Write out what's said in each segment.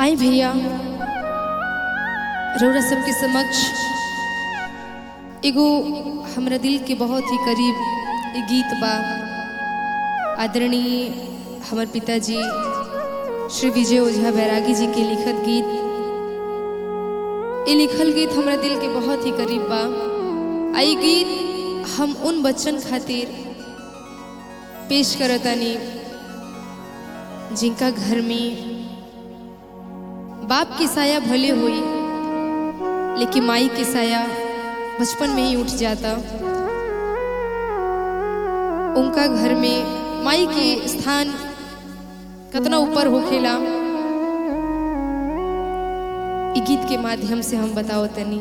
आई भैया रौरा सबके समक्ष एगो हमरा दिल के बहुत ही करीब एक गीत बा आदरणीय हमर पिताजी श्री विजय ओझा बैरागी जी के लिखत गीत ये लिखल गीत हमरा दिल के बहुत ही करीब बा आई गीत हम उन बच्चन खातिर पेश करतानी जिनका घर में बाप की साया भले हुई लेकिन माई की साया बचपन में ही उठ जाता उनका घर में माई के स्थान कितना ऊपर होखेला इ गीत के माध्यम से हम बताओ तनी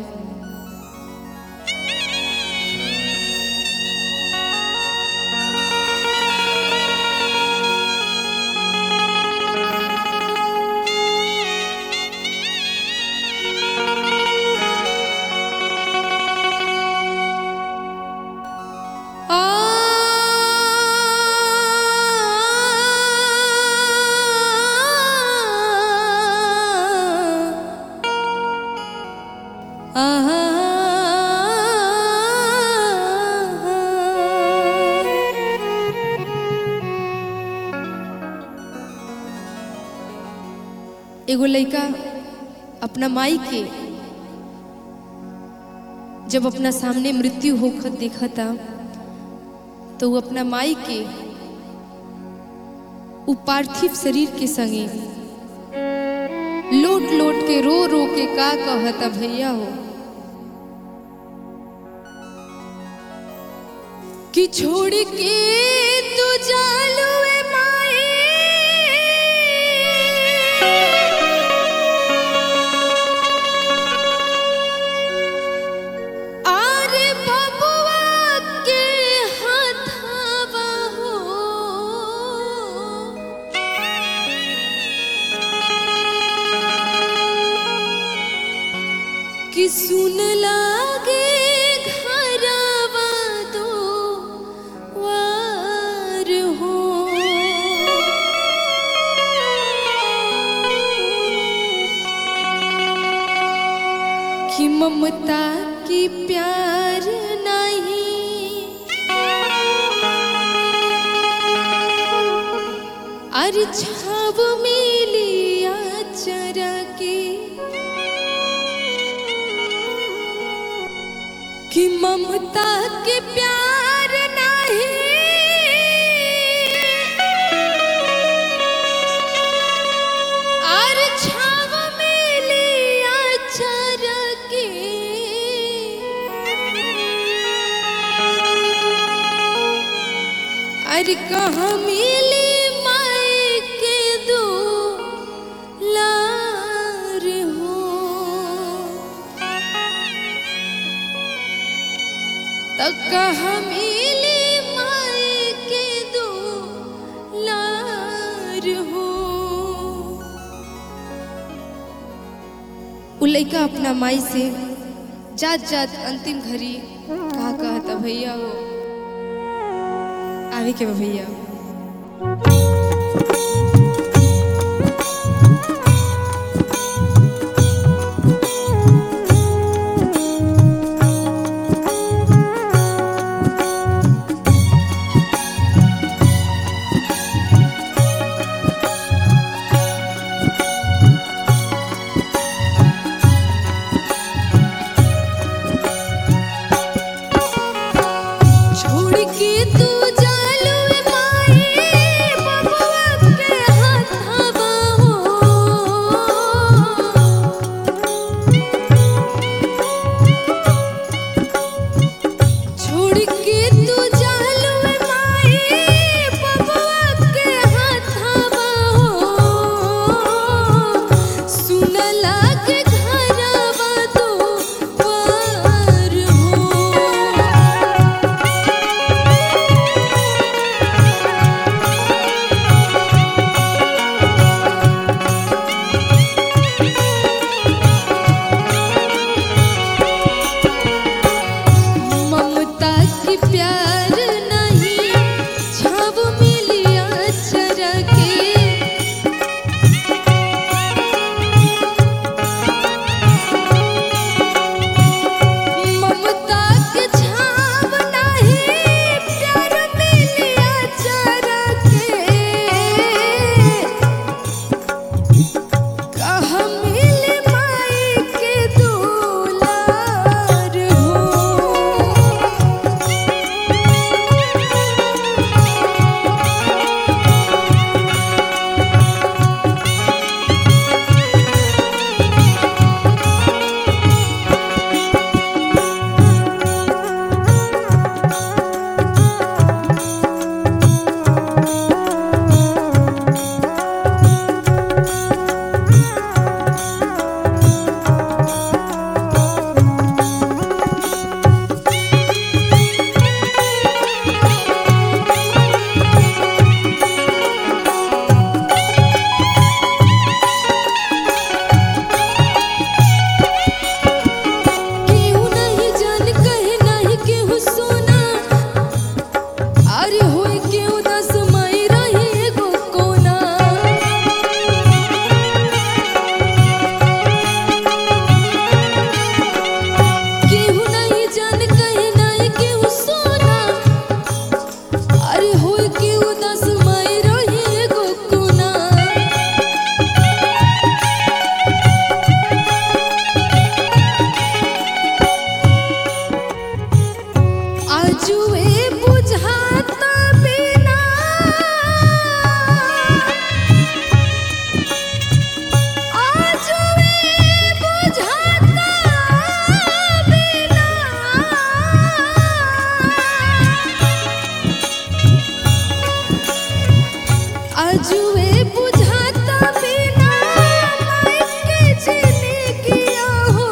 एगो लड़का अपना माई के जब अपना सामने मृत्यु होखत देखा था तो वो अपना माई के उ पार्थिव शरीर के संगे लोट लोट के रो रो के का कहता भैया हो कि छोड़ के तू जालुए माए आरे बबुआ के हाथवा हो कि सुन लागे घरवा दो वार हो कि ममता की प्यार नहीं अरे छाव मिलिया चरा के कि ममता के प्यार नहीं और छाव मिलिया चरा के अरे कहाँ मिली माई के दो लार हो तक कहाँ मिली माई के दो लार हो उ लइका अपना माई से जात जात अंतिम घड़ी कहा कहता भैया हो आवे के बा भैया छोड़ के तू जालू माए आजुए बुझाता बिना माई के जिंदगिया हो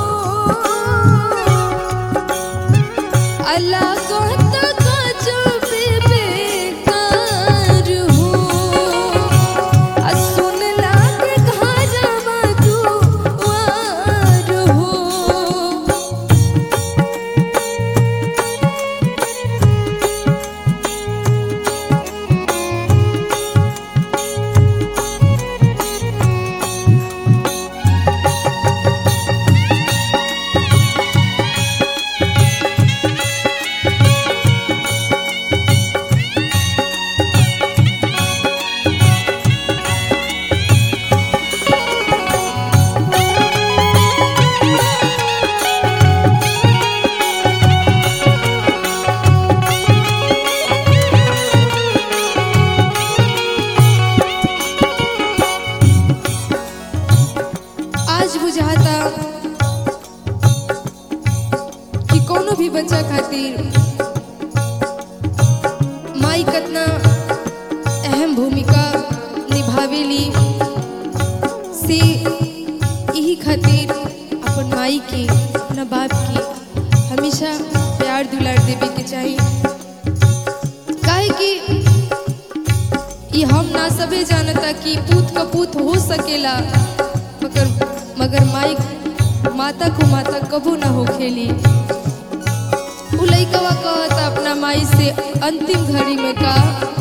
अल्लाह कहता गजब बेकार हो आ सुन लागे घरवा दुआर हो आज बुझाता कि कोनो भी बच्चा खातिर माई कतना अहम भूमिका निभावेली से यही खातिर अपन माई के अपना बाप के हमेशा प्यार दुलार देवे के चाहिए काहे कि ये हम ना सबे जानता कि पूत का पूत हो सकेला मगर मगर माई माता को माता कबू ना हो खेली उ लइकवा कहता अपना माई से अंतिम घड़ी में का